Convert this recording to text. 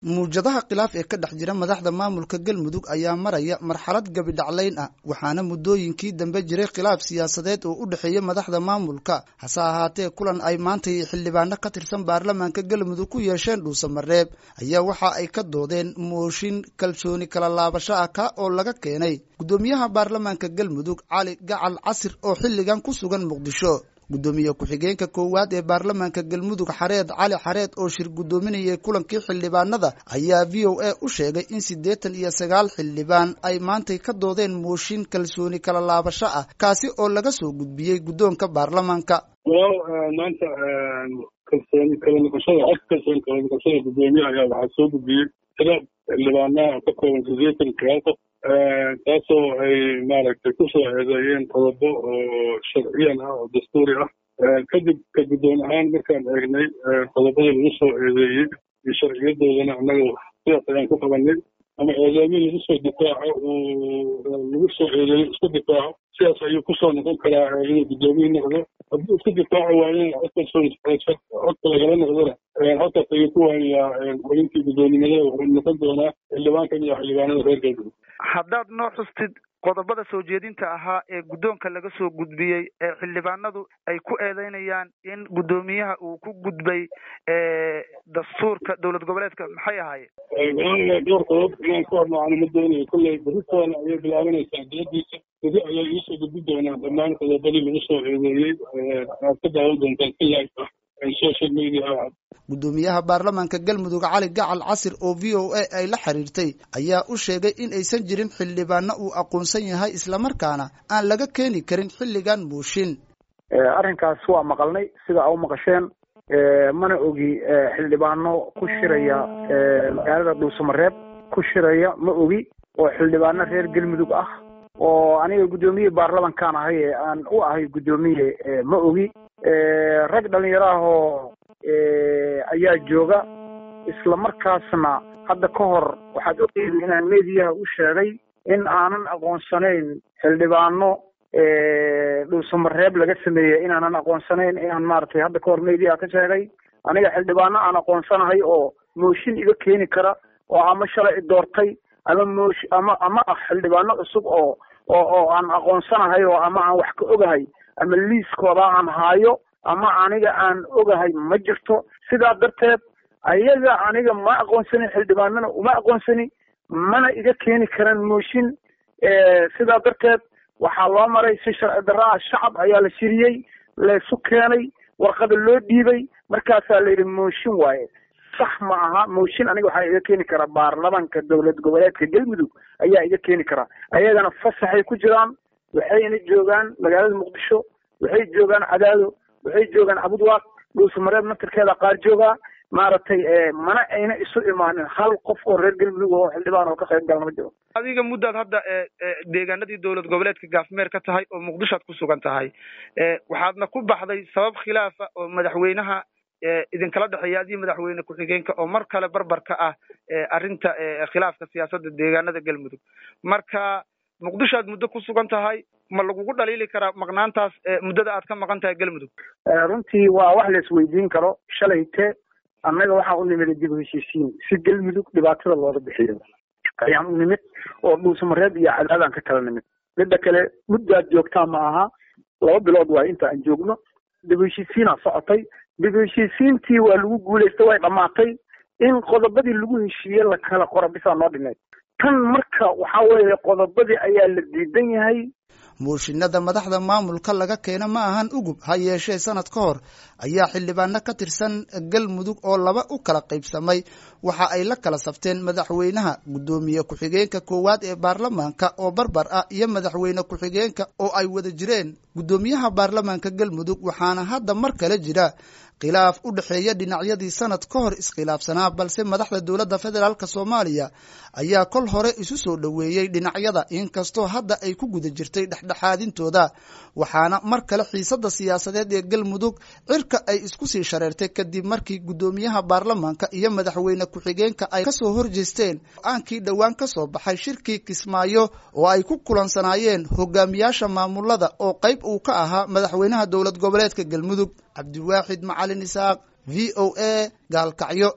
muwjadaha khilaaf ee ka dhex jira madaxda maamulka galmudug ayaa maraya marxalad gabidhaclayn ah waxaana muddooyinkii dambe jiray khilaaf siyaasadeed oo u dhexeeya madaxda maamulka hase ahaatee kulan ay maanta iyo xildhibaano ka tirsan baarlamaanka galmudug ku yeesheen dhuusamareeb ayaa waxa ay ka doodeen mooshin kalsooni kala laabasho ah ka oo laga keenay guddoomiyaha baarlamaanka galmudug cali gacal casir oo xilligan ku sugan muqdisho guddoomiye ku-xigeenka koowaad ee baarlamaanka galmudug xareed cali xareed oo shir guddoominayay kulankii xildhibaanada ayaa v o a u sheegay in siddeetan iyo sagaal xildhibaan ay maantay ka doodeen mooshin kalsooni kala laabasho ah kaasi oo laga soo gudbiyey guddoonka baarlamaanka walaal maanta kalsooni kala noqoshada cod kalsooni kala noqoshada guddoomiye ayaa waxaa soo gudbiyey tira xildhibaanaha ka kooban siddeetan sagaal qof taasoo ay maaragtay kusoo eedeeyeen qodobo oo sharciyan ah oo dastuuri ah kadib ka guddoon ahaan markaan eegnay qodobadii lagu soo eedeeyey iyo sharciyadoodana annaga sidaas ayaan ku qabanay ama eedeemii lagu soo difaaco uu lagu soo eedeeyo isku difaaco sidaas ayuu kusoo noqon karaa inuu guddoomiye noqdo haddii isku difaaco waaye codka codka lagala noqdona halkaas ayuu ku waayayaa xubintii guddoonimada wuxuu noqon doonaa xildhibaankan iyo xildhibaanada reer galmudug haddaad noo xustid qodobada soo jeedinta ahaa ee guddoonka laga soo gudbiyey ee xildhibaanadu ay ku eedeynayaan in guddoomiyaha uu ku gudbay dastuurka dowlad goboleedka maxay ahaayeen dhowr qodob inaan ku hormacano ma doonayo kolley beritoona ayay bilaabanaysaa diyadiisa beri ayaa iisoo gudbi doonaa dhammaan qodobadii lagu soo eedeeyey aad ka daawan doontaan si live ah social media guddoomiyaha baarlamaanka galmudug cali gacal casir oo v o a ay la xiriirtay ayaa u sheegay in aysan jirin xildhibaano uu aqoonsan yahay islamarkaana aan laga keeni karin xilligan mooshin arrinkaas waa maqalnay sida a u maqasheen mana ogi xildhibaano ku shiraya magaalada dhuusamareeb ku shiraya ma ogi oo xildhibaano reer galmudug ah oo aniga guddoomiyihii baarlamankaan ahay ee aan u ahay guddoomiye ma ogi rag dhalinyaro ah oo ayaa jooga isla markaasna hadda ka hor waxaad ogeyda inaan mediyaha u sheegay in aanan aqoonsanayn xildhibaano dhuusamareeb laga sameeyey inaanan aqoonsanayn inaan maaragtay hadda ka hor mediyaha ka sheegay aniga xildhibaano aan aqoonsanahay oo mooshin iga keeni kara oo ama shalay i doortay ama moosh ama ama ah xildhibaano cusub oo oo oo aan aqoonsanahay oo ama aan wax ka ogahay ama liiskooda aan haayo ama aniga aan ogahay ma jirto sidaa darteed ayaga aniga ma aqoonsanin xildhibaanana uma aqoonsani mana iga keeni karaan mooshin sidaa darteed waxaa loo maray si sharci darro ah shacab ayaa la shiriyey laysu keenay warqada loo dhiibay markaasaa la yidhi mooshin waaye sax ma aha mooshin aniga waxaa iga keeni karaa baarlamanka dowlad goboleedka galmudug ayaa iga keeni karaa ayagana fasaxay ku jiraan waxayna joogaan magaalada muqdisho waxay joogaan cadaado waxay joogaan cabudwaaq dhuusamareeb naftirkeeda qaar joogaa maaragtay mana ayna isu imaanin hal qof oo reer galmudug oo xildhibaan oo ka qayb galna ma jiro adiga muddaad hadda deegaanadii dowlad goboleedka gaafmeer ka tahay oo muqdishoad ku sugan tahay waxaadna ku baxday sabab khilaafa oo madaxweynaha idinkala dhexeeya adiyo madaxweyne ku-xigeenka oo mar kale barbar ka ah arrinta khilaafka siyaasadda deegaanada galmudug marka muqdisho aad muddo ku sugan tahay ma lagugu dhaliili karaa maqnaantaas muddada aad ka maqan tahay galmudug runtii waa wax la isweydiin karo shalayte annaga waxaa u nimid dib u heshiisiin si galmudug dhibaatada looga bixiyo ayaan u nimid oo dhuusamareeb iyo cadaadaan ka kala nimid midda kale muddaad joogtaa ma aha laba bilood waay inta aan joogno dib u heshiisiinaa socotay dib u heshiisiintii waa lagu guulaystay way dhammaatay in qodobadii lagu heshiiye la kala qora bisaa noo dhineed tan marka waxaa weeye qodobadii ayaa la diidan yahay mooshinada madaxda maamulka laga keena ma ahan ugub ha yeeshee sanad ka hor ayaa xildhibaano ka tirsan galmudug oo laba u kala qaybsamay waxa ay la kala safteen madaxweynaha guddoomiye ku-xigeenka koowaad ee baarlamaanka oo barbar ah iyo madaxweyne ku-xigeenka oo ay wada jireen guddoomiyaha baarlamaanka galmudug waxaana hadda mar kale jira khilaaf u dhexeeya dhinacyadii sanad ka hor iskhilaafsanaa balse madaxda dowladda federaalk soomaaliya ayaa kol hore isu soo dhoweeyey dhinacyada inkastoo hadda ay ku guda jirtay dhexdhexaadintooda waxaana mar kale xiisadda siyaasadeed ee galmudug cirka ay isku sii shareertay kadib markii guddoomiyaha baarlamaanka iyo madaxweyne ku-xigeenka ay kasoo horjeesteen go-aankii dhowaan ka soo baxay shirkii kismaayo oo ay ku kulansanaayeen hogaamiyaasha maamulada oo qayb uu ka ahaa madaxweynaha dowlad goboleedka galmudug cabdiwaaxid macalin isaaq v o a gaalkacyo